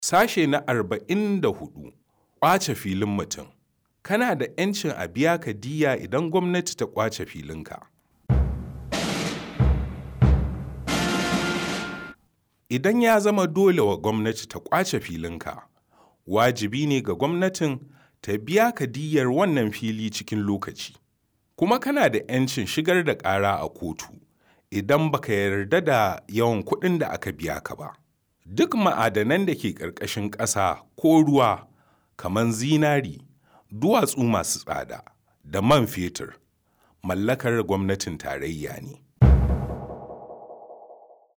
Sashe na arba'in da hudu ƙwace filin mutum. Kana da 'yancin a biya ka diya idan gwamnati ta ƙwace filinka. Idan ya zama dole wa gwamnati ta ƙwace filinka, wajibi ne ga gwamnatin ta biya ka diyyar wannan fili cikin lokaci. Kuma kana da 'yancin shigar da ƙara a kotu idan baka yarda da yawan kuɗin da aka biya ka ba. Duk ma'adanan da ke ƙarƙashin ƙasa ko ruwa kamar zinari, duwatsu masu tsada da man fetur mallakar gwamnatin tarayya ne.